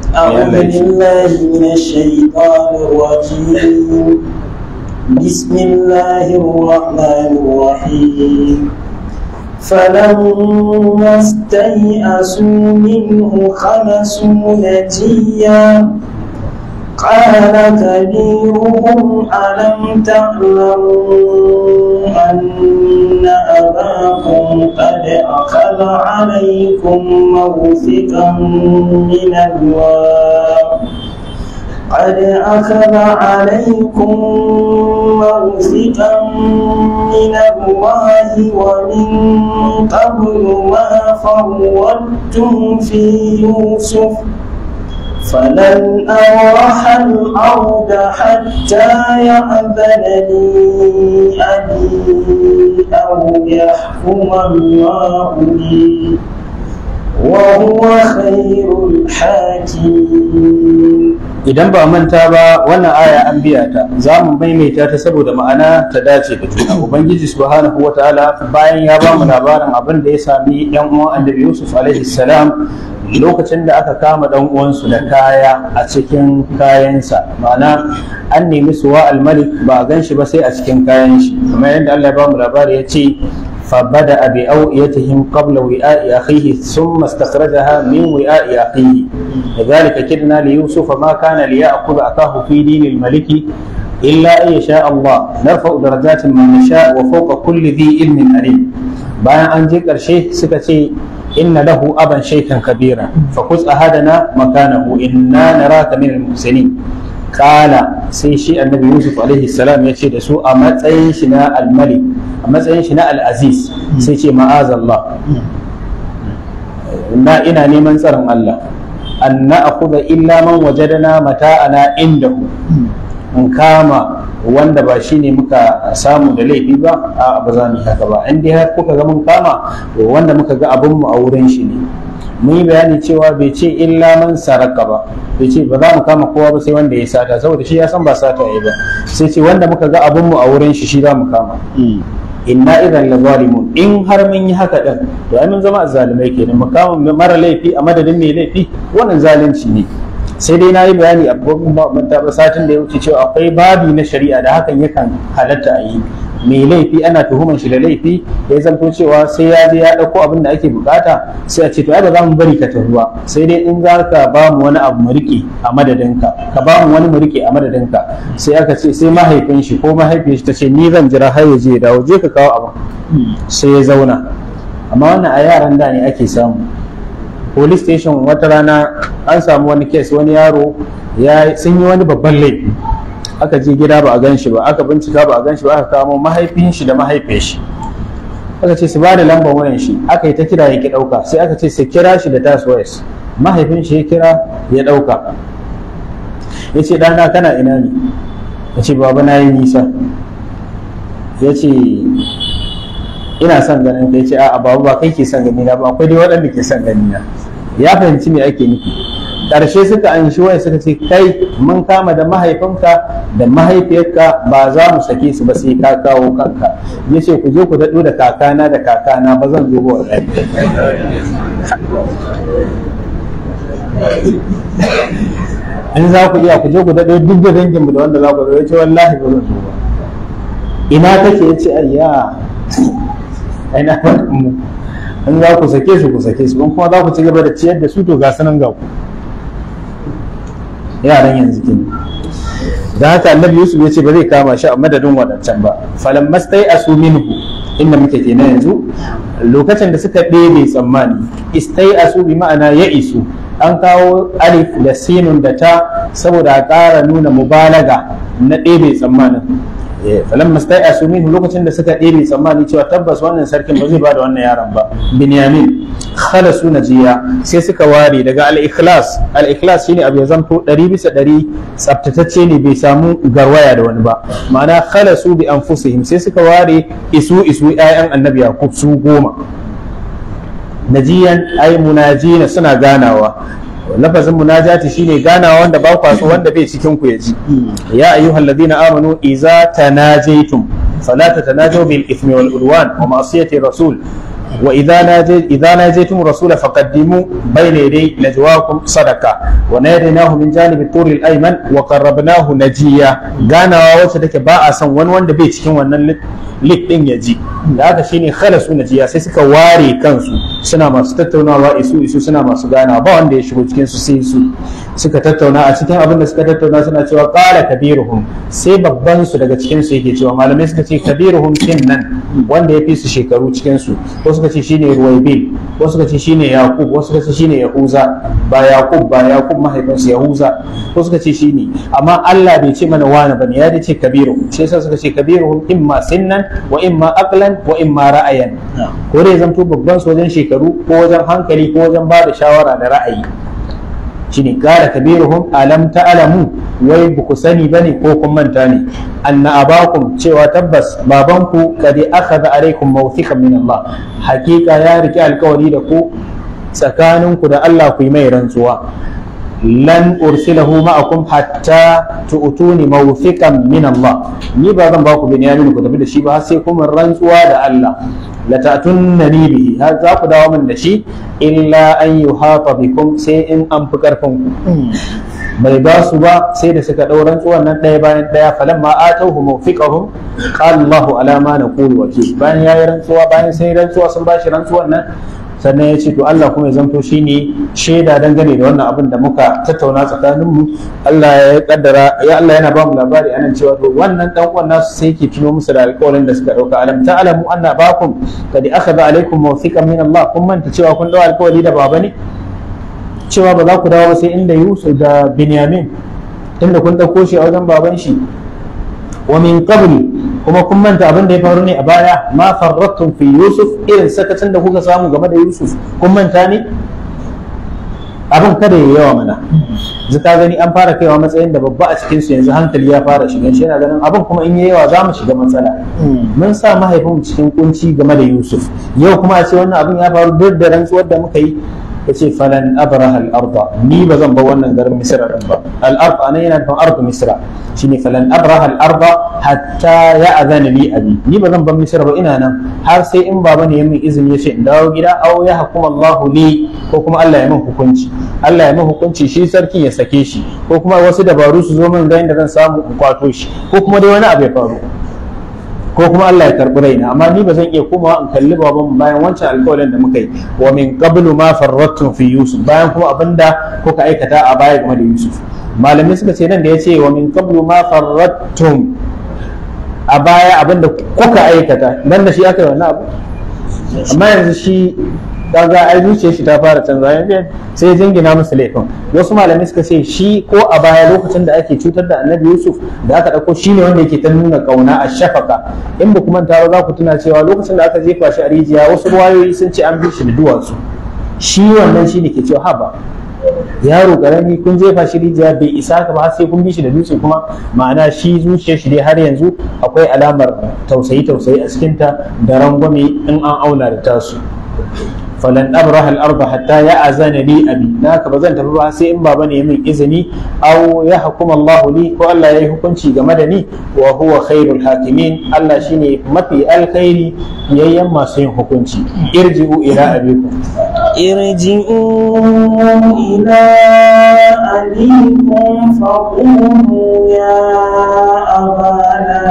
أعوذ بالله من الشيطان الرجيم بسم الله الرحمن الرحيم فلما استيئسوا منه خلصوا نجيا قال كبيرهم ألم تعلموا أن أباكم قد أخذ عليكم موثقا من الله قد أخذ عليكم موثقا من الله ومن قبل ما فرطتم في يوسف فلن أبرح الأرض حتى يأذن لي أبي أو يحكم الله لي وهو خير الحاكمين idan ba manta ba wannan aya an biya ta za mu maimaita ta saboda ma'ana ta dace da juna ubangiji subhanahu wataala bayan ya ba mu labarin abin da ya sami yan uwan annabi yusuf alaihi salam lokacin da aka kama dan uwansu da kaya a cikin kayansa ma'ana an nemi suwa almalik ba a gan shi ba sai a cikin kayan shi kamar yadda Allah ya ba mu labari ya ce فبدأ بأوئيتهم قبل وعاء أخيه ثم استخرجها من وعاء أخيه لذلك كدنا ليوسف ما كان ليأخذ أخاه في دين الملك إلا أن يشاء الله نرفع درجات من نشاء وفوق كل ذي علم عليم bayan an je ƙarshe suka ce inna lahu aban shaikan kabira fa kus ahadana makanahu inna naraka min al-muhsinin kala sai shi annabi yusuf alaihi salam ya ce da su a matsayin shi na almalik a matsayin shi na al'aziz sai ce ma'azallah na ina neman tsaron Allah an na akuda illa man wajadana mata'ana indahu in kama wanda ba shi ne muka samu da laifi ba a ba za mu yi haka ba in dai har kuka ga mun kama to wanda muka ga abin mu a wurin shi ne mun yi bayani cewa bai ce illa man saraka ba bai ce ba za mu kama kowa ba sai wanda ya sata saboda shi ya san ba sata ya ba sai ce wanda muka ga abin mu a wurin shi shi za mu kama inna idan la zalimun in har mun yi haka din to ai mun zama azzalimai kenan mu kama mara laifi a madadin mai laifi wannan zalunci ne sai dai na yi bayani a babban satin da ya wuce cewa akwai babi na shari'a da hakan yakan halatta a yi mai laifi ana tuhuman shi da laifi ya zanto cewa sai ya je ya ɗauko abin da ake bukata sai a ce to ai ba za mu bari ka tafi ba sai dai in za ka ba mu wani abu mu riƙe a madadinka ka ba mu wani mu riƙe a madadinka sai aka ce sai mahaifin shi ko mahaifiyar shi ta ce ni zan jira har ya je ya dawo je ka kawo abin sai ya zauna amma wannan a yaran da ne ake samu police station wata rana an samu wani kes wani yaro ya sun yi wani babban laifi aka je gida ba a gan shi ba aka bincika ba a gan shi ba aka kamo mahaifin shi da mahaifiyar shi aka ce su ba da lambar wayan shi aka yi ta kira ya ki dauka sai aka ce su kira shi da tas wayas mahaifin shi ya kira ya dauka ya ce dana kana ina ne ya ce baba na yi nisa ya ce ina son ganin ka ya ce a'a babu ba kai ke son gani na ba akwai dai waɗanda ke son gani na ya fahimci me ake nufi ƙarshe suka an shi waya suka ce kai mun kama da mahaifinka da mahaifiyarka ba za mu sake su ba sai ka kawo kanka ya ce ku je ku daɗo da kakana da kakana ba zan zo ba wallahi in za ku iya ku je ku daɗo duk da danginmu da wanda za ku zo ya ce wallahi ba zan zo ba ina take ya ce ayya ai na mu in za ku sake su ku sake su in kuma za ku ci gaba da ciyar da su to ga sanan ga ku yaran yanzu kin da haka annabi yusuf ya ce ba zai kama shi a madadin wadancan ba falan mastai asu minhu inda muke kenan yanzu lokacin da suka ɗebe tsammani istai asu bi ma'ana ya isu an kawo alif da sinun da ta saboda a ƙara nuna mubalaga na ɗebe tsammanin falan mastai asu minhu lokacin da suka ɗebe tsammani cewa tabbas wannan sarkin ba zai ba da wannan yaron ba binyamin khalasu najiya sai suka ware daga al-ikhlas al-ikhlas shine abu ya zanto ɗari bisa ɗari tsaftatacce ne bai samu garwaya da wani ba ma'ana khalasu bi anfusihim sai suka ware isu isu ƴaƴan annabi yakub su goma najiyan ay munajina suna ganawa lafazin munajati shine ganawa wanda ba kwaso wanda bai cikin ku ya ji ya ayyuhal ladina amanu iza tanajaytum fala tatanajaw bil ithmi wal udwan wa ma'siyati rasul wa idza naje idza najaytum rasula faqaddimu bayna yaday najwaakum sadaqa wa nadaynahu min janibi turi al-ayman wa qarrabnahu najiya ganawa wacce take ba a son wani wanda bai cikin wannan lit din ya ji da haka shine khalasu najiya sai suka ware kansu suna masu tattaunawa isu isu suna masu ganawa ba wanda ya shigo cikin su sai su suka tattauna a cikin abin da suka tattauna suna cewa qala kabiruhum sai babban su daga cikin su yake cewa malamai suka ce kabiruhum nan wanda ya fi su shekaru cikin su ko suka ce shine ruwaibil ko suka ce shine yaqub ko suka ce shine yahuza ba yaqub ba yaqub mahaifinsa yahuza ko suka ce shine amma Allah bai ce mana wani bane ya ce kabiruhum sai suka ce kabiruhum imma sinnan wa imma aqlan wa imma ra'ayan ko dai zanto babban su wajen shekaru ko wajen hankali ko wajen ba da shawara da ra'ayi shine kara kabiruhum alam ta'lamu wai ba ku sani bane ko kun manta ne anna abakum cewa tabbas babanku kad akhadha alaykum mawthiqan min Allah hakika ya riki alkawari da ku tsakaninku da Allah ku yi mai rantsuwa lan ursilahu ma'akum hatta tu'tuni mawthiqan min Allah ni ba zan ba ku binyamin ku tafi da shi ba sai kuma rantsuwa da Allah la ta'tunnani bihi har za ku dawo min da shi illa an yuhata bikum sai in an fi karfin ku bai ba su ba sai da suka ɗau rantsuwan nan ɗaya bayan ɗaya falan ma atauhu mawfiqahum qala Allahu ala ma naqulu wakil bayan yayi rantsuwa bayan sai rantsuwa sun bashi rantsuwan nan sannan ya ce to Allah kuma ya zanto shine shaida dangane da wannan abin da muka tattauna tsakanin mu Allah ya kaddara ya Allah yana ba mu labari anan cewa to wannan dan uwan nasu sai yake tuno musu da alƙawarin da suka dauka alam ta'lamu anna bakum kad akhadha alaykum mawthiqan min Allah kun manta cewa kun dau alƙawari da baba ne cewa ba za ku dawo sai inda Yusuf da Binyamin inda kun dauko shi a wajen baban shi wa min qabli kuma kun manta abin da ya faru ne a baya ma farrattum fi yusuf irin sakacin da kuka samu game da yusuf kun manta ne abin kada ya yawa mana zaka gani an fara kaiwa matsayin da babba a cikin su yanzu hankali ya fara shigan shi yana ganin abin kuma in yi yawa za mu shiga matsala mun sa mahaifin cikin kunci game da yusuf yau kuma a ce wannan abin ya faru duk da rantsuwar da muka yi ya ce falan abraha al-arda ni ba zan ba wannan garin misra din ba al-ard anan yana nufin ardu misra shine falan abraha al-arda hatta ya azana li abi ni ba zan ba misra ba ina nan har sai in baba ne ya min izini ya ce in dawo gida aw ya hukuma Allahu li ko kuma Allah ya min hukunci Allah ya min hukunci shi sarkin ya sake shi ko kuma wasu dabaru su zo min ga inda zan samu in kwato shi ko kuma dai wani abu ya faru ko kuma Allah ya karbi raina amma ni ba zan iya komawa in kalli baban bayan wancan alƙawarin da muka yi wa min qablu ma farrattum fi yusuf bayan kuma abinda kuka aikata a baya game da yusuf malamai suka ce nan da ya ce wa min qablu ma farrattum a baya abinda kuka aikata nan da shi aka yi wannan abu amma yanzu shi daga ai zuciyar shi ta fara canza yanzu sai jingina musu laifin wasu malamai suka ce shi ko a baya lokacin da ake cutar da annabi yusuf da aka ɗauko shi ne wanda yake ta nuna ƙauna a shafaka in ba kuma taro za ku tuna cewa lokacin da aka jefa shi a rijiya wasu ruwayoyi sun ce an bi shi da duwatsu shi wannan shi ne ke cewa haba yaro karami kun jefa shi rijiya bai isa ka ba sai kun bi shi da dutse kuma ma'ana shi zuciyar shi dai har yanzu akwai alamar tausayi tausayi a cikinta da rangwame in an auna da tasu falan abraha al-arda hatta ya azana li abi naka ba zan tafi ba sai in baba ne min izini aw ya hukuma Allah li ko Allah yayi hukunci game da ni wa huwa khairul hakimin Allah shine mafi alkhairi yayyan masu yin hukunci irji'u ila abikum ارجعوا إلى أبيكم فقولوا يا أبانا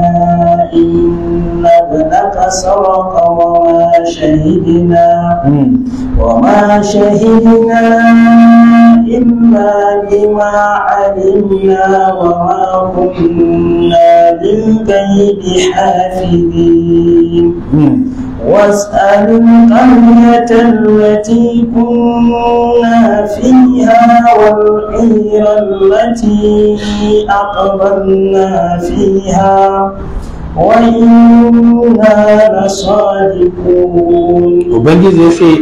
إن ابنك سرق وما شهدنا وما شهدنا إلا بما علمنا وما كنا للغيب حافظين واسأل القرية التي كنا فيها والعير التي أقبلنا فيها وإنا لصادقون ubangiji ya ce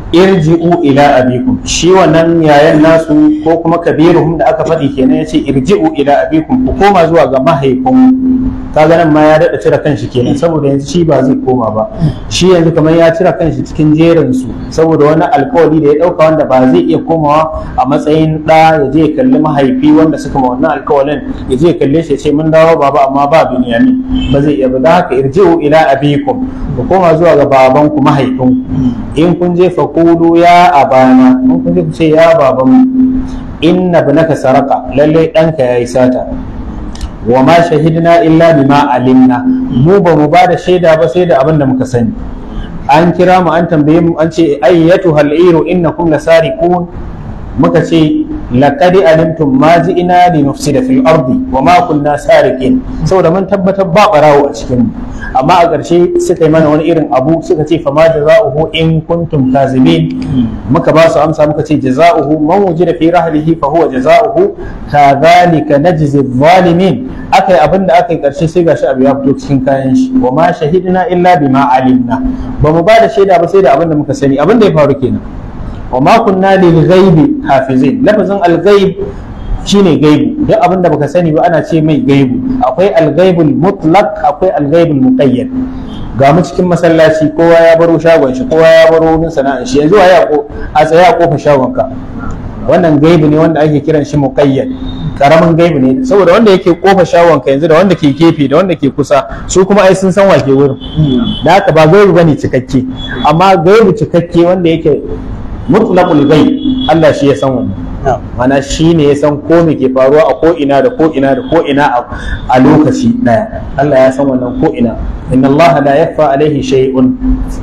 irji'u ila abikum shi wannan yayan nasu ko kuma kabiruhum da aka faɗi kenan yace irji'u ila abikum ku koma zuwa ga mahaifin kaga nan ma ya daɗa cire kanshi kenan saboda yanzu shi ba zai koma ba shi yanzu kamar ya cire kanshi cikin jerin su saboda wani alkawari da ya ɗauka wanda ba zai iya komawa a matsayin ɗa ya je ya kalli mahaifi wanda suka ma wannan alkawarin ya je ya kalle shi ya ce mun dawo baba amma ba binyamin ba zai iya ba da haka irji'u ila abikum ku koma zuwa ga babanku mahaifinku in kun je fa kulu ya abana in kun je ku ce ya baban inna ibnaka saraka lalle ɗanka yayi sata wa ma shahidna illa bima alimna mu ba mu ba da shaida ba sai da abin da muka sani an kira mu an tambaye mu an ce ayyatu hal'iru innakum lasariqun muka ce laqad alimtum ma ji'ina li nufsida fil ardi wa ma kunna sariqin saboda mun tabbatar ba barawo a cikin mu amma a ƙarshe suka yi mana wani irin abu suka ce fama jaza'uhu in kuntum kazibin muka ba su amsa muka ce jaza'uhu man wujida fi rahlihi fa huwa jaza'uhu kadhalika najzi zalimin akai abin da aka yi ƙarshe sai gashi abu ya fito cikin kayan shi wa ma shahidna illa bima alimna ba mu ba da shaida ba sai da abin da muka sani abin da ya faru kenan wa ma kunna lil ghaibi hafizin lafazin al ghaib shine gaibu duk abin da baka sani ba ana ce mai gaibu akwai al ghaibul mutlaq akwai al ghaibul muqayyad ga mu cikin masallaci kowa ya baro shagon shi kowa ya baro wurin sana'ar shi yanzu ya ko a tsaye a kofar shagon ka wannan gaibu ne wanda ake kiran shi muqayyad karamin gaibu ne saboda wanda yake kofa shawon ka yanzu da wanda ke gefe da wanda ke kusa su kuma ai sun san wake wurin da haka ba gaibu bane cikakke amma gaibu cikakke wanda yake mutlaqul ghaib Allah shi ya san wannan mana shi ne ya san ko me ke faruwa a ko ina da ko ina da ko ina a lokaci daya Allah ya san wannan ko ina inna Allah la yakhfa alaihi shay'un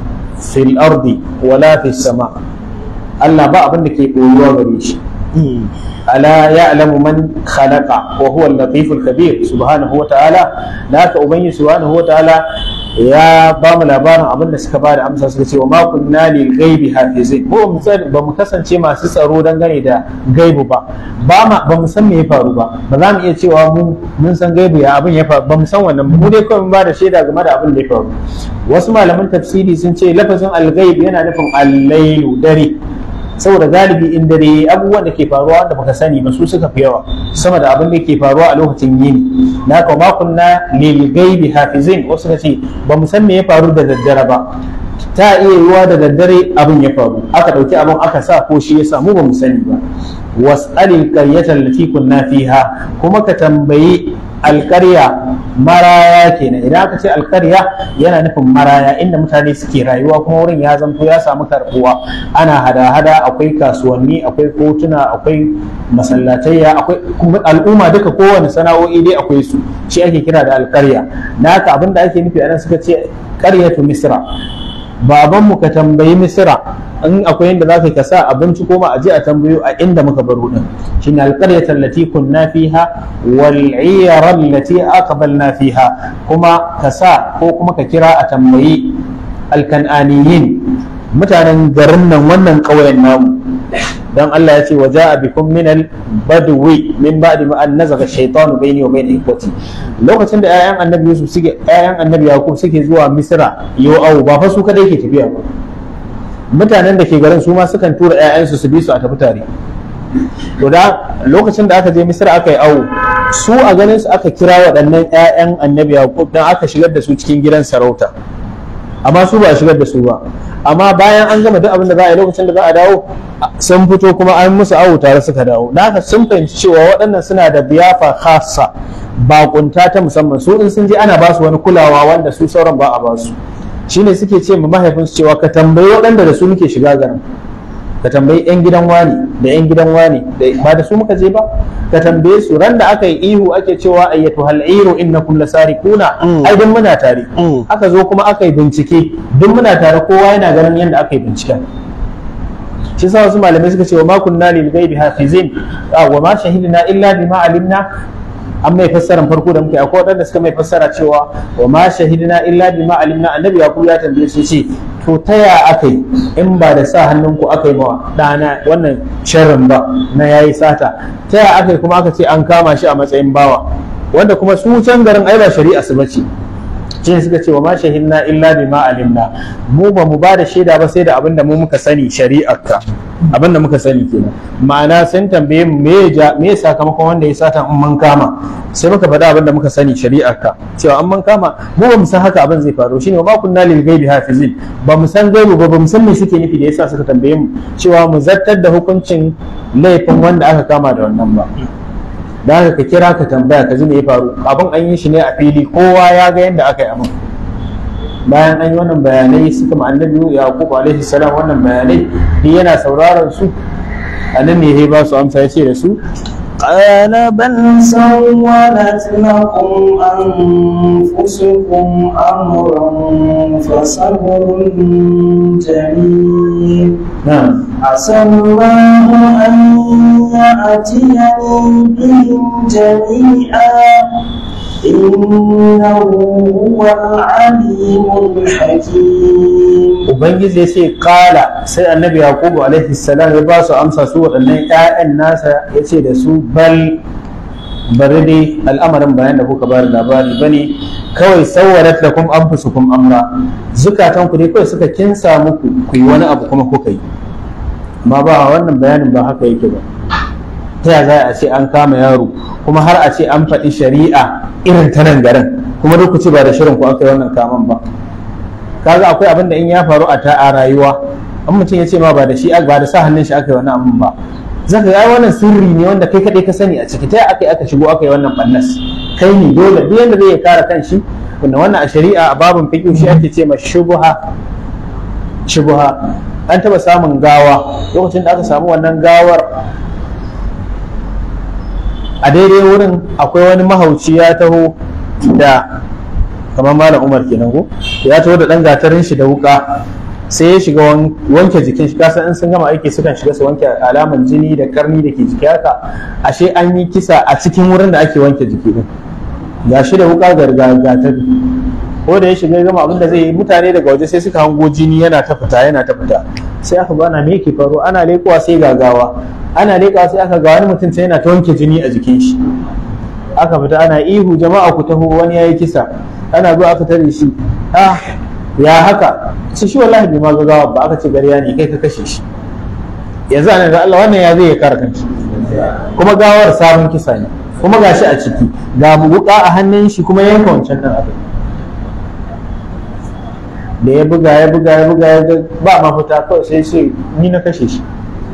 fil ardi wala fis sama Allah ba abin da ke ɓoyuwa gare shi ala ya'lamu man khalaqa wa huwa al-latif al-khabir subhanahu wa ta'ala da haka ubangi subhanahu wa ta'ala ya ba mu labarin abin da suka ba da amsa suka ce wa ma kunna lil ghaibi hafizin ko ba mu kasance masu tsaro dangane da gaibu ba ba ma ba mu san me ya faru ba ba za mu iya cewa mu mun san gaibu ya abin ya faru ba mu san wannan mu dai kawai mun ba da shaida game da abin da ya faru wasu malaman tafsiri sun ce lafazin al-ghaib yana nufin al-lailu dare saboda galibi in dare abubuwan da ke faruwa wanda baka sani ba su suka fi yawa sama da abin da ke faruwa a lokacin yini na ka ma kunna lil gaibi hafizin wasu ka ce ba mu san me ya faru da daddare ba ta iya yiwuwa da daddare abin ya faru aka dauki abin aka sa ko shi ya samu ba mu sani ba was'alil qaryata allati kunna fiha kuma ka tambayi alkarya maraya kenan idan aka ce alkarya yana nufin maraya inda mutane suke rayuwa kuma wurin ya zanto ya samu karbuwa ana hada-hada akwai kasuwanni akwai kotuna akwai masallatayya akwai al'umma duka kowane sana'o'i dai akwai su shi ake kira da alkarya na haka abin da ake nufi anan suka ce karyatu misra babanmu ka tambayi misra in akwai yadda za ka sa abinci ko ma a je a tambayo a inda muka baro din shine alqaryata allati kunna fiha wal iyara allati aqbalna fiha kuma ka sa ko kuma ka kira a tambayi alkan'aniyin mutanen garin nan wannan ƙauyen namu dan Allah ya ce wa ja'a bikum min al badwi min ba'di ma an nazaga shaytanu bayni wa bayna ikwati lokacin da ƴaƴan annabi Yusuf suke ƴaƴan annabi Yakub suke zuwa Misra yau au ba fa su kadai ke tafiya ba mutanen da ke garin su ma sukan tura 'ya'yansu su bi su a tafi tare to da lokacin da aka je misra aka yi awo su a ganin su aka kira waɗannan 'ya'yan annabi yaqub dan aka shigar da su cikin gidan sarauta amma su ba a shigar da su ba amma bayan an gama duk abin da za a yi lokacin da za a dawo sun fito kuma an musu awo tare suka dawo da haka sun fahimci cewa waɗannan suna da biyafa khassa bakunta ta musamman su in sun je ana ba su wani kulawa wanda su sauran ba a ba su shine suke ce ma mahaifinsu cewa ka tambayi waɗanda da su muke shiga garin ka tambayi 'yan gidan wani da 'yan gidan wani ba da su muka je ba ka tambaye su ran da aka yi ihu ake cewa ayyatu hal'iru innakum lasarikuna ai duk muna tare aka zo kuma aka yi bincike duk muna tare kowa yana ganin yadda aka yi binciken shi sa wasu malamai suka ce wa ma kunna lil ghaibi hafizin wa ma shahidna illa bima alimna an mai fassaran farko da muke akwai waɗanda suka mai fassara cewa wa ma shahidna illa bima alimna annabi yaqub ya tambaye su ce to ta ya akai in ba da sa hannunku aka yi ma ɗana wannan sharrin ba na yayi sata ta ya akai kuma aka ce an kama shi a matsayin bawa wanda kuma su can garin ai ba shari'a su bace shi suka ce wa ma shahidna illa bima alimna mu ba mu ba da shaida ba sai da abin da mu muka sani shari'arka abin da muka sani kenan ma'ana sun tambaye mu me ya me sakamakon wanda ya sata in mun kama sai muka faɗa abin da muka sani shari'arka cewa an mun kama mu ba mu san haka abin zai faru shine wa ma kunna lil ghaibi hafizin ba mu san gaibu ba ba mu san me suke nufi da yasa suka tambaye mu cewa mu zartar da hukuncin laifin wanda aka kama da wannan ba da haka ka kira ka tambaya ka ji me ya faru abin an yi shi ne a fili kowa ya ga yadda aka yi abin bayan an yi wannan bayanai suka ma annabi yaqub alaihi salam wannan bayanai ni yana sauraron su anan ne ya ba su amsa ya ce da su قال بل سولت لكم أنفسكم أمرا فصبر جميل na'am عسى الله أن يأتيني بهم جميعا إنه هو العليم الحكيم ubangiji ya ce kala sai annabi yaqubu alaihi salam ya ba su amsa su waɗannan ƴaƴan nasa ya ce da su bal bari dai al'amarin bayan da kuka ba da labari bane kawai sauwarat lakum anfusukum amra zukatan ku dai kawai suka kinsa muku ku yi wani abu kuma kuka yi amma ba wannan bayanin ba haka yake ba ta ya za a ce an kama yaro kuma har a ce an faɗi shari'a irin ta nan garin kuma duk ku ce ba da shirin ku aka yi wannan kaman ba kaga akwai abin da in ya faru a ta a rayuwa an mutum ya ce ma ba da shi ba da sa hannun shi aka yi wannan abin ba zaka ga wannan sirri ne wanda kai kadai ka sani a ciki ta aka yi aka shigo aka yi wannan bannas kai ne dole duk yanda zai kare kan shi wanda wannan a shari'a a babin fiqh shi ake ce ma shubha shubha an taba samun gawa lokacin da aka samu wannan gawar a daidai wurin akwai wani mahauci ya taho da kamar malam umar kenan ko ya taho da dan gatarin shi da wuka sai ya shiga wanke jikin shi kasan in sun gama aiki sukan shiga su wanke alaman jini da karni da ke jiki haka ashe an yi kisa a cikin wurin da ake wanke jiki din ga shi da wuka ga gatari ko da ya shiga gama abin da zai yi mutane daga waje sai suka hango jini yana ta fita yana ta fita sai aka bana me yake faru ana leƙuwa sai gagawa ana leƙawa sai aka ga wani mutum sai yana ta wanke jini a jikin shi aka fita ana ihu jama'a ku taho wani yayi kisa ana zuwa aka tare shi ah ya haka ce shi wallahi bai ma gagawa ba aka ce gariya ne kai ka kashe shi yanzu ana da Allah wannan ya zai ya kare kanshi kuma gawar sabon kisa ne kuma gashi a ciki ga wuka a hannun shi kuma yanka wancan nan abin da ya buga ya buga ya buga ya ba mafita kawai sai sai ni na kashe shi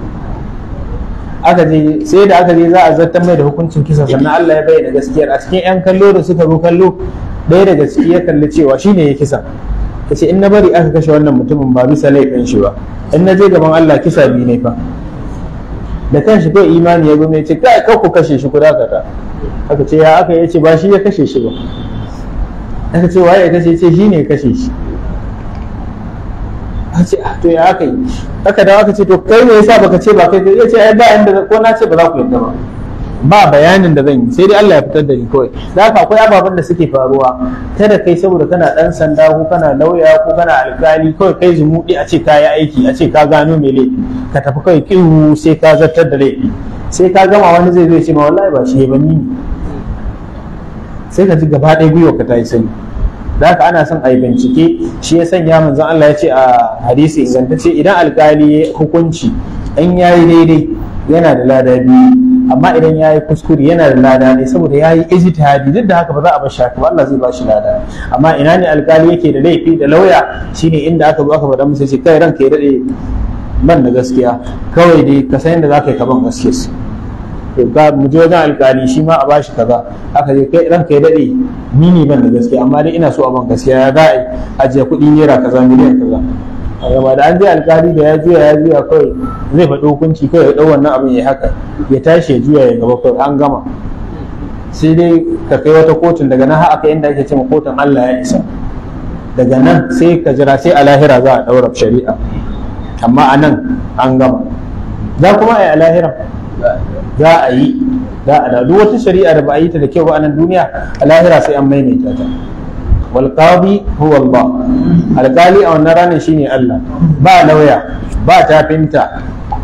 aka je sai da aka je za a zartar mai da hukuncin kisa sannan Allah ya bayyana gaskiyar a cikin yan kallo da suka zo kallo ɗaya daga ciki ya kalli cewa shine ya kisa ka ce in na bari aka kashe wannan mutumin ba bisa laifin shi ba in na je gaban Allah kisa biyu ne fa da kan shi kai imani ya gome ce kai kar ku kashe shi ku dakata aka ce ya aka yace ba shi ya kashe shi ba aka ce waye ya kashe ce shi ne ya kashe shi aka ce to ya aka yi aka dawo aka ce to kai me yasa baka ce ba kai ya ce ai ba inda ko na ce ba za ku yadda ba ba bayanin da zan yi sai dai Allah ya fitar da ni kawai da haka akwai ababen da suke faruwa kada kai saboda kana dan sanda ko kana lauya ko kana alkali kawai kai zumuɗi a ce ka yi aiki a ce ka gano mai laifi ka tafi kawai kihu sai ka zartar da laifi sai ka gama wani zai zo ya ce ma wallahi ba shi ba ni ne sai ka ji gaba ɗaya gwiwa ka ta yi sani da haka ana son a yi bincike shi ya sanya manzon Allah ya ce a hadisi ingantacce idan alkali ya hukunci in yayi daidai yana da lada biyu amma idan ya yi kuskure yana da lada ne saboda ya yi ijtihadi duk da haka ba za a bar shaka ba Allah zai ba shi lada amma ina ne alkali yake da laifi da lauya shine inda aka zo aka faɗa musu ce kai ranka ya dade ban da gaskiya kawai dai ka san yadda za ka yi kaban gaskiya su to ga mu je wajen alkali shi ma a bashi kaza aka je kai ranka ya dade ni ne ban da gaskiya amma dai ina so a ban gaskiya ya za a yi ajiye kuɗi naira kaza miliyan kaza gaba da an je alkali da ya juya ya juya kawai zai faɗi hukunci kawai ya ɗau wannan abin ya haka ya tashi ya juya ya gaba kawai an gama sai dai ka kai wata kotun daga nan haka inda ake cewa kotun Allah ya isa daga nan sai ka jira sai a lahira za a ɗaura shari'a amma a nan an gama za kuma a yi a lahira za a yi za a da duk wata shari'a da ba a yi ta da kyau ba a nan duniya a lahira sai an maimaita ta والقاضي هو الله alkali a wannan ranar shine Allah ba lauya ba tafinta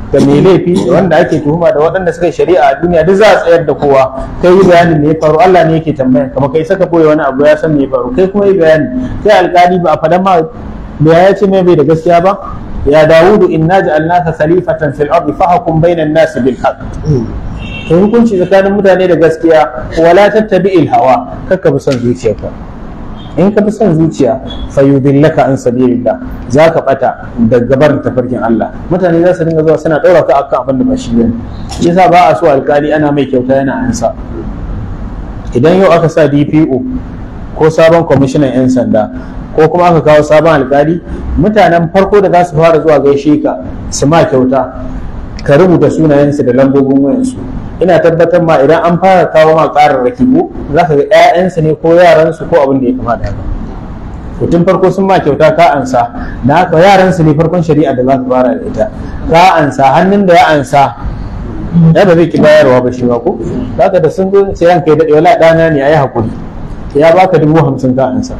da mai laifi da wanda ake tuhuma da waɗanda suka yi shari'a a duniya duk za a tsayar da kowa kai yi bayanin me ya faru Allah ne yake tambaya kama kai saka boye wani abu ya san me ya faru kai kuma yi bayani kai alƙali ba a faɗan ma da ya ce mai bai da gaskiya ba ya dawudu inna ja'alnaka khalifatan fil ardi fahkum bainan nas bil haqq to hukunci tsakanin mutane da gaskiya wala tattabi'il hawa kakka bi son zuciyarka in ka fi son zuciya fa yudillaka an sabilillah za ka bata da gabar tafarkin Allah mutane za su dinga zuwa suna ɗaura ka akan abin da ba shi bane yasa ba a so alkali ana mai kyauta yana ansa idan yau aka sa DPO ko sabon kwamishinan 'yan sanda ko kuma aka kawo sabon alkali mutanen farko da za su fara zuwa gaishe ka su ma kyauta ka rubuta sunayensu da lambobin wayansu ina tabbatar ma idan an fara kawo ma ƙararraki ko za ka ga 'ya'yansu ne ko yaransu ko abin da ya kama da haka mutum farko sun ma kyauta ka ansa na haka yaransu ne farkon shari'a da za ka fara da ita ka ansa hannun da ya ansa ya ba zai ki bayarwa ba shi ba ko zaka da sun zo sai ranka ya daɗe wala ɗana ne a yi haƙuri ya baka dubu hamsin ka ansa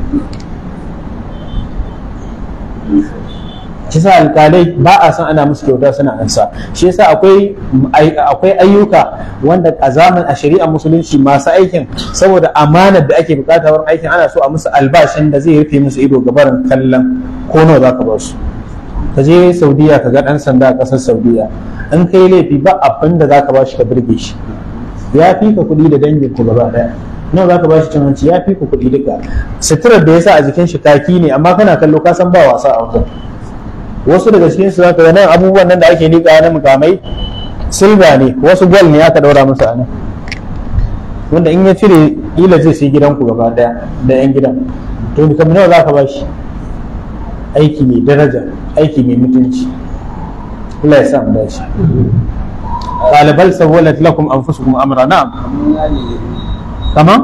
shi sa alkalai ba a san ana musu kyauta suna ansa shi yasa akwai akwai ayyuka wanda a zaman a shari'ar musulunci masu aikin saboda amanar da ake bukata wurin aikin ana so a musu albashin da zai rufe musu ido gabarin kallon ko nawa zaka ba su ka je saudiya ka ga dan sanda a kasar saudiya in kai laifi ba abin da zaka ba shi ka birge shi ya fi ka kuɗi da dangin ku gaba daya nawa zaka ba shi cin hanci ya fi ku kuɗi duka suturar da ya sa a jikin shi kaki ne amma kana kallo ka san ba wasa a wajen wasu daga cikin su zaka ga nan abubuwan nan da ake liƙa na mukamai silva ne wasu gwal ne aka daura musu a nan wanda in ya cire ila zai sai gidanku gaba daya da yan gidan to ni kamar nawa zaka ba shi aiki mai daraja aiki mai mutunci Allah ya sa mu dace qala bal sawwalat lakum anfusukum amra na'am kama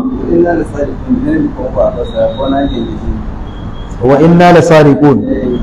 wa inna lasariqun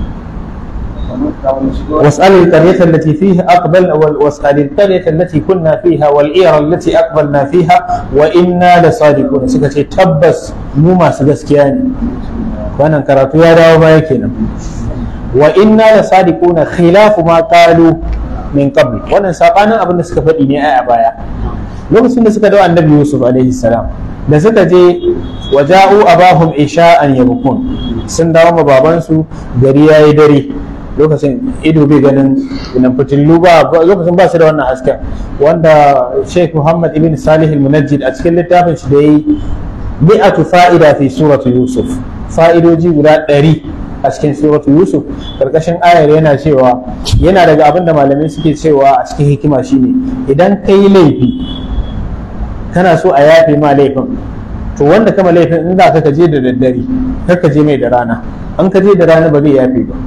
واسأل القرية التي فيها أقبل واسأل القرية التي كنا فيها والإيرة التي أقبلنا فيها وإنا لصادقون سكتي تبس مو ما سجسكياني وأنا كراتو يا راو ما يكينا وإنا لصادقون خلاف ما قالوا من قبل وأنا ساقانا أبن سكفت إني أعبايا lokacin da suka dawo annabi Yusuf alaihi salam da suka je waja'u abahum isha'an yabkun sun dawo ma babansu gari yayi dare lokacin ido bai ganin nan fitillu ba lokacin ba su da wannan hasken wanda Sheikh Muhammad ibn Salih al-Munajjid a cikin littafin shi da yi mi'atu fa'ida fi suratu Yusuf fa'idoji guda ɗari a cikin suratu Yusuf karkashin ayar yana cewa yana daga abin da malamai suke cewa a cikin hikima shine idan kai laifi kana so a yafe ma laifin to wanda kama laifin in za ka je da daddare kar ka je mai da rana an ka je da rana ba zai yafe ba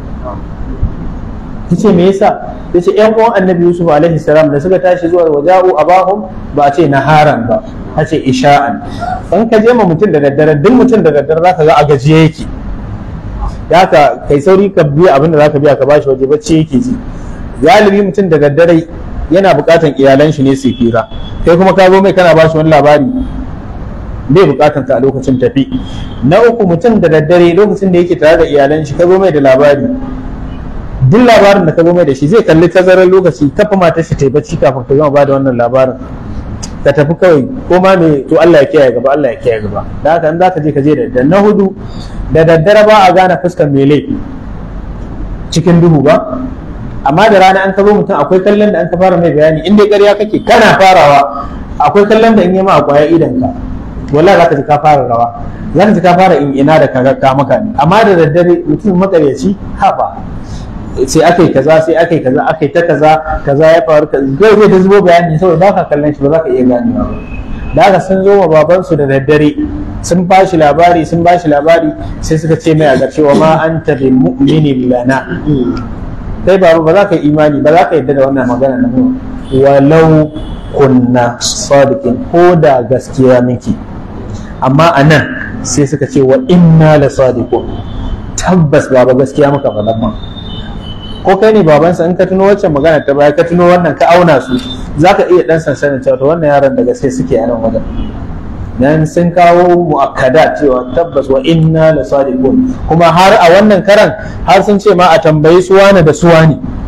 yace me yasa yace ƴan uwan annabi yusuf alaihi salam da suka tashi zuwa waja'u abahum ba a ce naharan ba a ce isha'an an ka je ma mutum da daddare duk mutum da daddare zaka ga a gajiye yake ya ka kai sauri ka biya abin da zaka biya ka bashi waje bacci yake ji galibi mutum da daddare yana buƙatan iyalan shi ne su fira kai kuma ka zo mai kana bashi wani labari bai buƙatan ka a lokacin tafi na uku mutum da daddare lokacin da yake tare da iyalan shi ka zo mai da labari duk labarin da ka zo mai da shi zai kalli tazarar lokaci kafa matar shi ta yi bacci kafin ka gama bada wannan labarin ka tafi kawai ko ma me to Allah ya kiyaye gaba Allah ya kiyaye gaba da haka in zaka je ka je da daddare na hudu da daddare ba a gane fuskar mai laifi cikin duhu ba amma da rana an ka zo mutum akwai kallon da an ka fara mai bayani in dai ƙarya kake kana farawa akwai kallon da in yi ma a kwaya idan ka wallahi zaka ji ka fara rawa zaka ji ka fara in ina da ka ka maka ne amma da daddare mutum makaryaci haba sai aka yi kaza sai aka yi kaza aka yi ta kaza kaza ya faru kaza zai zai ta zubo bayani saboda ba ka kallon shi ba za ka iya ganewa ba da haka sun zo ma babansu da daddare sun ba shi labari sun ba shi labari sai suka ce mai a ƙarshe wa ma anta bi mu'minin lana kai babu ba za ka yi imani ba za ka yadda da wannan magana na mu walau kunna sadiqin ko da gaskiya miki amma anan sai suka ce wa inna la sadiqun tabbas baba gaskiya muka faɗa ma ko kai ne babansa in ka tuno waccan magana ta baya ka tuno wannan ka auna su za ka iya dan sansanin cewa to wannan yaran da gaske suke a nan wajen dan sun kawo mu'akkada cewa tabbas wa inna la sadiqun kuma har a wannan karan har sun ce ma a tambayi su wani da su wani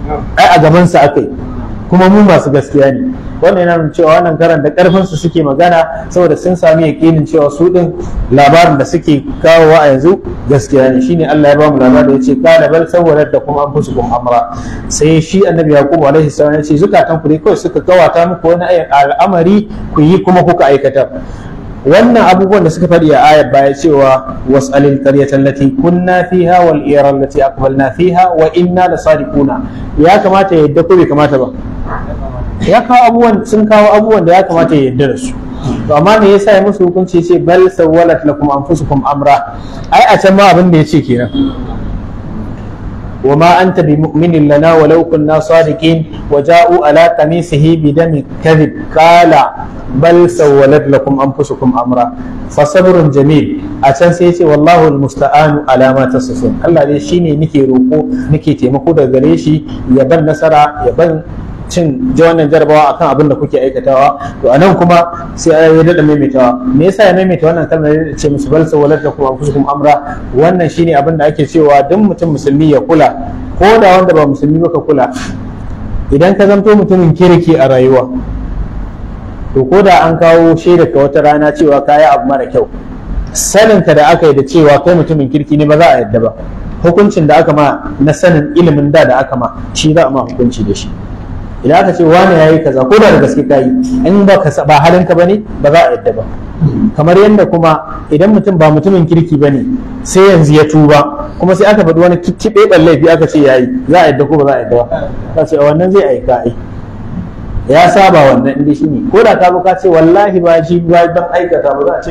ai a gabansa aka yi kuma mu masu gaskiya ne wannan yana nuna cewa wannan karan da karfin su suke magana saboda sun sami yakinin cewa su din labarin da suke kawowa a yanzu gaskiya ne shine Allah ya ba mu labarin yace qala bal sawwalat da kuma anfusukum amra sai shi annabi yaqub alaihi salam ya ce zukatan ku dai kawai suka kawata muku wani al'amari ku yi kuma kuka aikata wannan abubuwan da suka faɗi a ayar baya cewa was'alil qaryata allati kunna fiha wal ira allati aqbalna fiha wa inna la sadiquna ya kamata ya yadda ko bai kamata ba ya kawo abubuwan sun kawo abubuwan da ya kamata ya yadda da su to amma me yasa ya musu hukunci ce bal sawwalat lakum anfusukum amra ai a can ma abin da yace kenan وما أنت بمؤمن لنا ولو كنا صادقين وجاءوا على قميصه بدم كذب قال بل سولت لكم أنفسكم أمرا فصبر جميل أتن سيتي والله المستعان على ما تصفون الله دي شيني نكي روكو نكي تيمكو دا غريشي يبن نصرا يبن cin ji wannan jarabawa akan abin da kuke aikatawa to anan kuma sai ya dada maimaitawa me yasa ya maimaita wannan kalmar ya ce musu bal sawalat da kuma anfusukum amra wannan shine abin da ake cewa duk mutum musulmi ya kula ko da wanda ba musulmi ba ka kula idan ka zanto mutumin kirki a rayuwa to ko da an kawo shaida ka wata rana cewa kayi abu mara kyau saninka da aka yi da cewa kai mutumin kirki ne ba za a yadda ba hukuncin da aka ma na sanin ilimin da da aka ma shi za a ma hukunci da shi idan aka ce wani ya yi kaza ko da da gaske ka yi in ba ka ba halinka ba ne ba za a yadda ba kamar yadda kuma idan mutum ba mutumin kirki ba ne sai yanzu ya tuba kuma sai aka faɗi wani kicciɓe ɗan laifi aka ce ya yi za a yadda ko ba za a yadda ba ka ce wannan zai aika ai ya saba wannan inda shi ne ko da ka ka ce wallahi ba shi ba dan aikata ba za a ce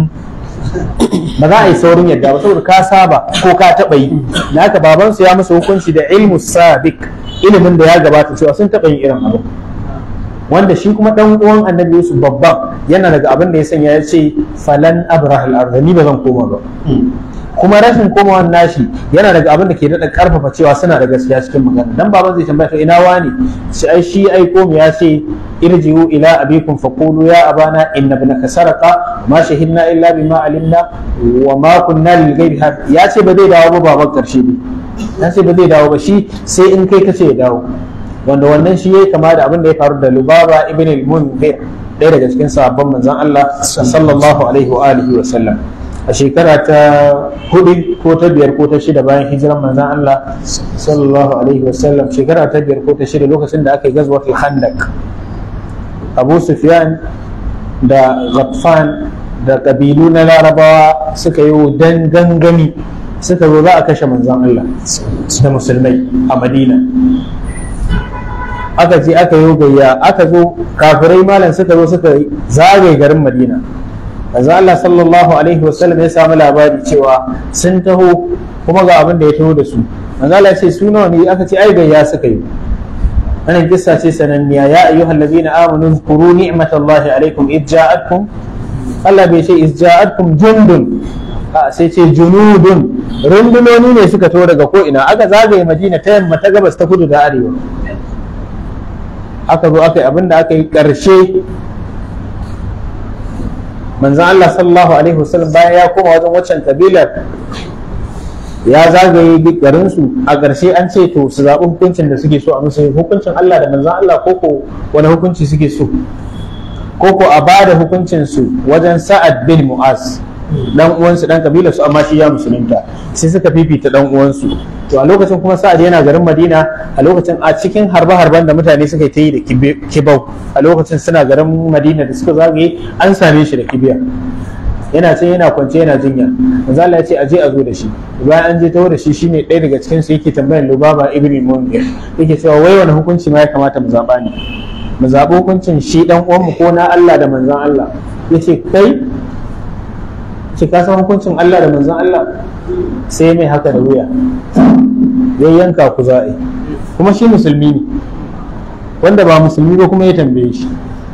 ba za a yi saurin yadda ba saboda ka saba ko ka taɓa yi da haka babansu ya musu hukunci da ilmu sabiq ilimin da ya gabata cewa sun taɓa yin irin abu wanda shi kuma ɗan uwan annabi Yusuf babban yana daga abin da ya sanya ya ce falan abrahal arda ni ba zan koma ba kuma rashin komawan nashi yana daga abin da ke daɗa ƙarfafa cewa suna da gaskiya cikin magana dan baban zai tambaya to ina wani shi ai shi ai ko ya ce irji'u ila abikum faqulu ya abana inna ibnaka saraqa ma shahidna illa bima alimna wa ma kunna lil ghaibi ya ce ba zai dawo ba baban karshe ne ya ce ba zai dawo ba shi sai in kai kace ya dawo wanda wannan shi yayi kama da abin da ya faru da Lubaba ibn al-Munzir ɗaya daga cikin sahabban manzon Allah sallallahu alaihi wa alihi wa sallam a shekara ta hudu ko ta biyar ko ta shida bayan hijiran manzon Allah sallallahu alaihi wa sallam shekara ta biyar ko ta shida lokacin da aka yi gazwatul khandaq Abu Sufyan da Ghatfan da kabilu na Larabawa suka yi dan gangami suka zo za a kashe manzon Allah da musulmai a Madina aka ce aka yi gayya aka zo kafirai malam suka zo suka zagaye garin Madina manzon Allah sallallahu alaihi wasallam ya samu labari cewa sun taho kuma ga abin da ya taho da su manzon Allah ya ce su nawa ne aka ce ai gayya suka yi wannan kissa ce sananniya ya ayyuhal ladina amanu zkuru ni'matallahi alaikum id ja'atkum Allah bai ce id ja'atkum jundun a sai ce junudun rundunoni ne suka to daga ko ina aka zagaye madina ta yamma ta gabas ta kudu da arewa aka zo aka yi abin da aka yi ƙarshe manzan Allah sallallahu alaihi wasallam bayan ya koma wajen waccan kabilar ya zagaye garinsu a ƙarshe an ce to su zaɓi hukuncin da suke so a musu hukuncin Allah da manzan Allah koko wani hukunci suke so koko a ba da hukuncinsu wajen sa'ad bin mu'az dan uwansu dan kabilar su amma shi ya musulunta sai suka fifita dan uwansu to a lokacin kuma sa'ad yana garin madina a lokacin a cikin harbe harben da mutane suka ta yi da kibau a lokacin suna garin madina da suka zagaye an same shi da kibiya yana can yana kwance yana jinya manzo Allah ya ce aje a zo da shi bayan an je tawo da shi shine ɗaya daga cikin su yake tambayar Lubaba ibn Munzir yake cewa wai wani hukunci ma ya kamata mu zaba ne mu zaɓi hukuncin shi dan uwan mu ko na Allah da manzon Allah yace kai ce ka san hukuncin Allah da manzon Allah sai mai haka da wuya ya yanka ku za'i kuma shi musulmi ne wanda ba musulmi ba kuma ya tambaye shi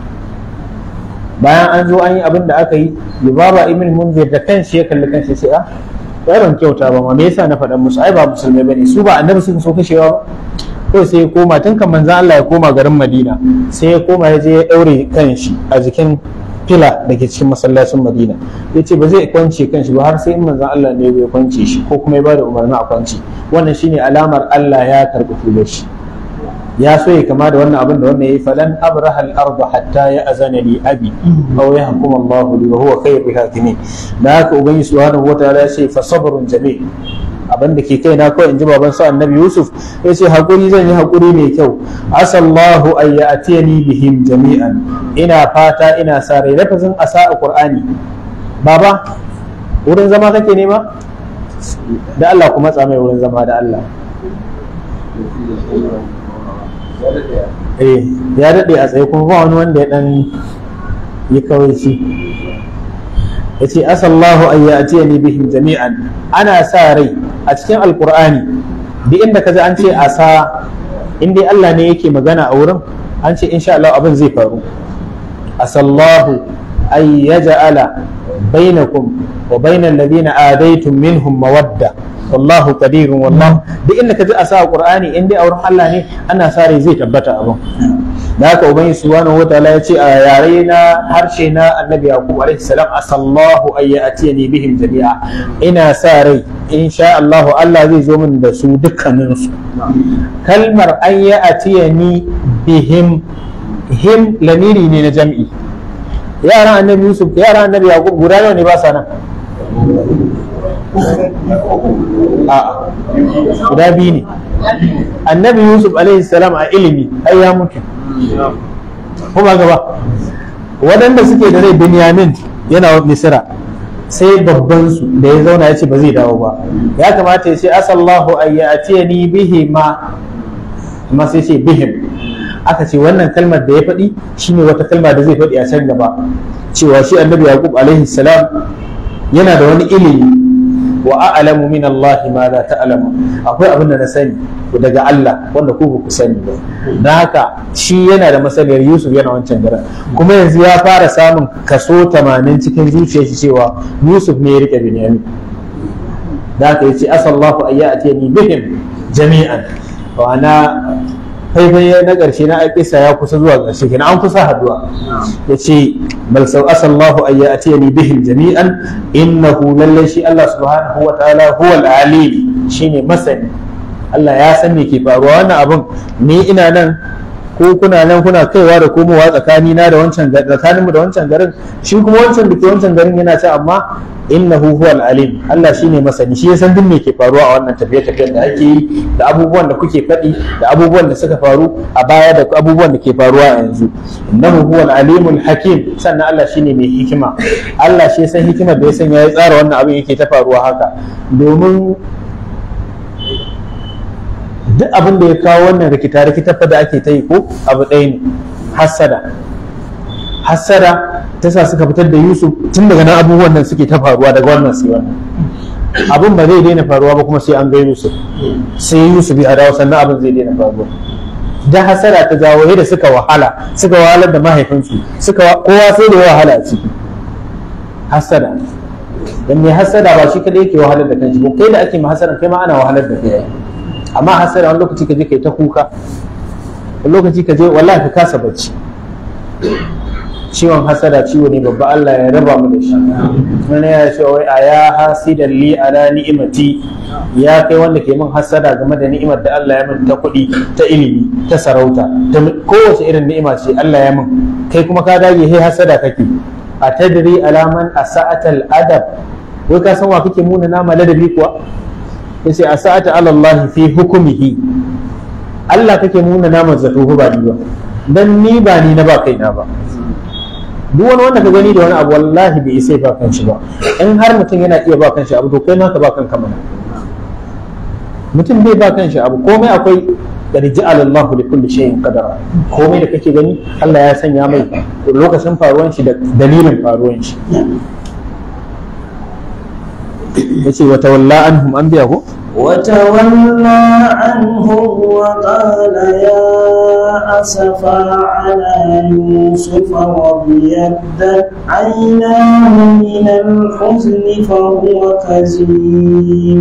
bayan an zo an yi abin da aka yi Lubaba ibn Munzir da kanshi ya kalli kanshi sai a ai ban kyauta ba ma me yasa na faɗa musu ai ba musulmai bane su ba annabi suka so kashewa ba kawai sai ya koma tun kan manzon Allah ya koma garin Madina sai ya koma ya je ya daure kanshi a jikin fila da ke cikin masallacin madina ya ce ba zai kwance kanshi ba har sai in manzan Allah ne ya kwance shi ko kuma ya bada umarni a kwance wannan shine alamar Allah ya karɓi tubar shi ya so ya kama da wannan abin da wannan yayi falan abraha al-ard hatta ya azana li abi aw yahkum Allah li wa huwa khayrul hakimin da haka ubangiji subhanahu wataala ya ce fa sabrun jamil abin da ke kai na kawai in ji baban sa annabi yusuf ya ce hakuri zan yi hakuri mai kyau asallahu an ya'tiyani bihim jami'an ina fata ina sa rai lafazin asa a qur'ani baba wurin zama kake nema da Allah kuma tsamai wurin zama da Allah eh ya daɗe a tsaye kuma ba wani wanda ya ɗan yi kawaici ya ce asallahu an ya atiya ni bihim jami'an ana sa rai a cikin alkur'ani duk inda ka ji an ce asa in dai Allah ne yake magana a wurin an ce insha Allah abin zai faru asallahu an yaj'ala bainakum wa bainal ladina adaitum minhum mawadda wallahu qadirun wallahu duk inda ka ji asa a qur'ani in dai a wurin Allah ne ana sa rai zai tabbata abin da haka ubangi subhanahu wataala ya ce a yare na harshe na annabi yaqub alaihi salam asallahu ay ya'tiyani bihim jami'a ina sa rai insha Allah Allah zai zo min da su dukkanin su kalmar an ya'tiyani bihim him lamiri ne na jam'i yaran annabi yusuf yaran annabi yaqub guda nawa ne ba sa nan a guda biyu ne annabi yusuf alaihi salam a ilimi ai ya mutu kuma gaba waɗanda suke da rai binyamin yana misira sai babban su da ya zauna ya ce ba zai dawo ba ya kamata ya ce asallahu ayyatiyani bihi ma amma sai ce bihim aka ce wannan kalmar da ya faɗi shine wata kalma da zai faɗi a can gaba cewa shi annabi yaqub alaihi salam yana da wani ilimi wa a'lamu min Allah ma la ta'lamu akwai abin da na sani daga Allah wanda ku ku sani ba dan haka shi yana da masaniyar Yusuf yana wancan garin kuma yanzu ya fara samun kaso 80 cikin zuciyar shi cewa Yusuf ne ya rike Binyamin da haka yace asallahu ayyatini bihim jami'an wa ana faifai na ƙarshe na kisa ya kusa zuwa ƙarshe kenan an kusa haduwa ya ce bal sau asallahu an ya atiyani bihim jami'an innahu lallai shi Allah subhanahu wa ta'ala huwa al-alim shine masani Allah ya san me ke faruwa wannan abun ni ina nan ko kuna nan kuna kaiwa da komowa tsakani na da wancan tsakaninmu da wancan garin shi kuma wancan da ke wancan garin yana ce amma innahu huwal alim Allah shine masani shi ya san duk me ke faruwa a wannan tafiye tafiyen da ake yi da abubuwan da kuke faɗi da abubuwan da suka faru a baya da abubuwan da ke faruwa a yanzu innahu huwal alimul hakim sannan Allah shine mai hikima Allah shi ya san hikimar da ya sanya ya tsara wannan abin yake ta faruwa haka domin duk abin da ya kawo wannan rikita rikita fa da ake ta yi ko abu ɗaya ne hassada hassada ta sa suka fitar da yusuf tun daga nan abubuwan nan suke ta faruwa daga wannan sai wannan abin ba zai daina faruwa ba kuma sai an ga yusuf sai yusuf ya dawo sannan abin zai daina faruwa da hasara ta jawo yadda suka wahala suka wahalar da mahaifinsu suka kowa sai da wahala a ciki hasada dan mai hasada ba shi kadai yake wahalar da kanshi ba kai da ake mahasaran kai ma ana wahalar da kai amma hasada wani lokaci ka je kai ta kuka wani lokaci ka je wallahi ka kasa bacci ciwon hasada ciwo ne babba Allah ya raba mu da shi wani ya ce wai a ya hasidan li ala ni'imati ya kai wanda ke min hasada game da ni'imar da Allah ya min ta kuɗi ta ilimi ta sarauta ta kowace irin ni'ima ce Allah ya min kai kuma ka dage he hasada kake a tadri alaman asa'atal adab wai ka san wa kake muna nama ladabi kuwa yace asa'ata ala Allah fi hukumihi Allah kake muna nama zato ba ni ba dan ni ba ni na ba kaina ba duk wani wanda ka gani da wani abu wallahi bai isa ba kan shi ba in har mutum yana iya ba kan shi abu to kai ma ka ba kanka mana mutum bai ba kan shi abu komai akwai qad ja'ala Allah li kulli shay'in qadara komai da kake gani Allah ya sanya mai lokacin faruwan shi da dalilin faruwan shi yace wa tawalla anhum an biya ko وتولى عنهم وقال يا أسفا على يوسف وابيضت عيناه من الحزن فهو كظيم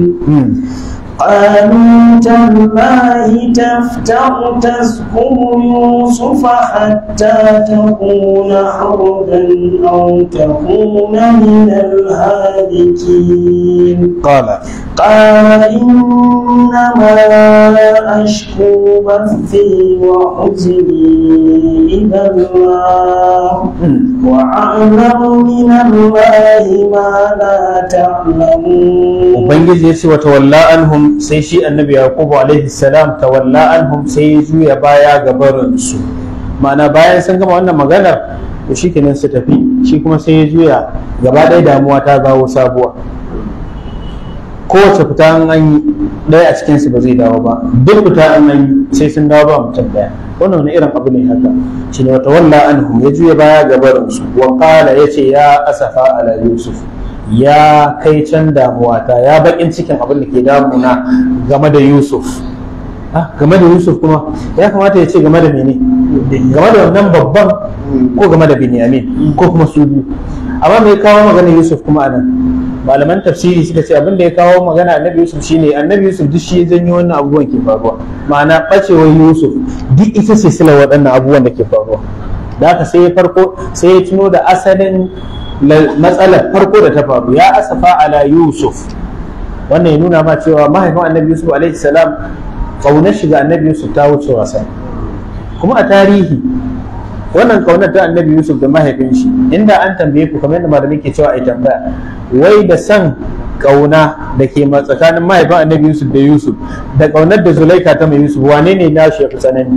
قالوا تالله تفتأ تذكر يوسف حتى تكون حربا أو تكون من الهالكين قال قال إنما أشكو بثي وحزني إلى الله وأعلم من الله ما لا تعلمون ubangiji ya ce wa tawalla anhum sai shi annabi yaqubu alaihi salam tawalla anhum sai ya juya baya ga barin su ma'ana bayan sun gama wannan maganar to shikenan su tafi shi kuma sai ya juya gaba ɗaya damuwa ta zawo sabuwa kowace fita an an yi ɗaya a cikinsu ba zai dawo ba duk fita an an yi sai sun dawo ba mutum ɗaya wannan wani irin abu ne haka shi ne wata walla anhum ya juya baya ga barinsu wa qala yace ya asafa ala yusuf ya kai can damuwata ya bakin cikin abin da ke damuna game da yusuf ah game da yusuf kuma ya kamata ya ce game da mene game da wannan babban ko game da binyamin ko kuma su biyu amma mai kawo magana yusuf kuma anan malaman tafsiri suka ce abin da ya kawo magana annabi yusuf shine annabi yusuf duk shi ya janyo wannan abubuwan ke faruwa ma'ana bacewar yusuf duk ita ce sila waɗannan abubuwan da ke faruwa da haka sai ya farko sai ya tuno da asalin matsalar farko da ta faru ya asafa ala yusuf wannan ya nuna ma cewa mahaifin annabi yusuf alaihi salam kaunar shiga annabi yusuf ta wuce wasa kuma a tarihi wannan kaunar ta annabi yusuf da mahaifin shi inda an tambaye ku kamar yadda malamai ke cewa a tambaya wai da san kauna da ke tsakanin mahaifin annabi yusuf da yusuf da kaunar da zulaika ta mai yusuf wane ne na shi ya fi tsanani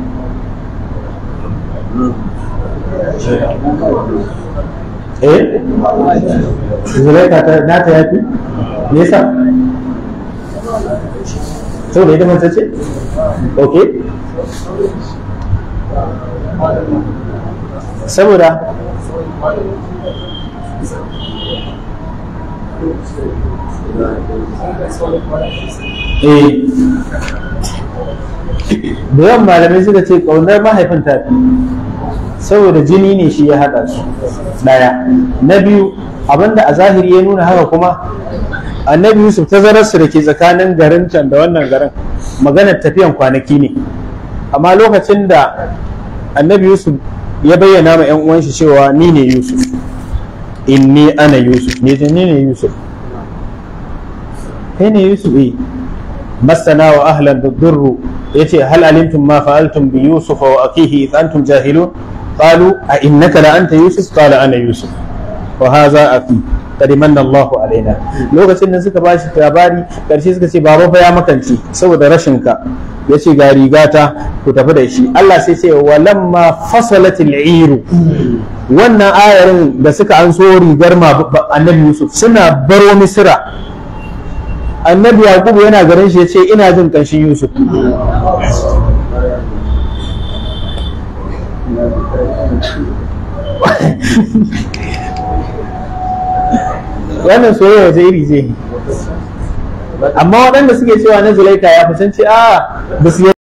eh zulaika ta nata ya fi me yasa saboda ita mace ce ok saboda eh da yawan malamai suka ce ƙaunar mahaifin tafi saboda jini ne shi ya haɗa su ɗaya na biyu abinda a zahiri ya nuna haka kuma annabi yusuf tazararsu da ke tsakanin garin can da wannan garin maganar tafiyan kwanaki ne amma lokacin da annabi yusuf ya bayyana ma 'yan uwan shi cewa ni ne yusuf inni ana yusuf ne ni ne yusuf kai ne yusuf eh masana wa ahlan durru yace hal alimtum ma fa'altum bi yusuf wa akihi id antum jahilun qalu a innaka la anta yusuf qala ana yusuf wa hadha aki qad manna Allah alaina lokacin da suka bashi labari karshe suka ce baba fa ya makance saboda rashin ka yace ga rigata ku tafi da shi Allah sai ce walamma fasalat al-iru wannan ayarin da suka an so rigar annabi Yusuf suna baro Misra annabi Yakubu yana garin shi yace ina jin kanshin Yusuf wannan soyayya wace iri ce amma waɗanda suke cewa na zulaika ya fi sun ce a ba su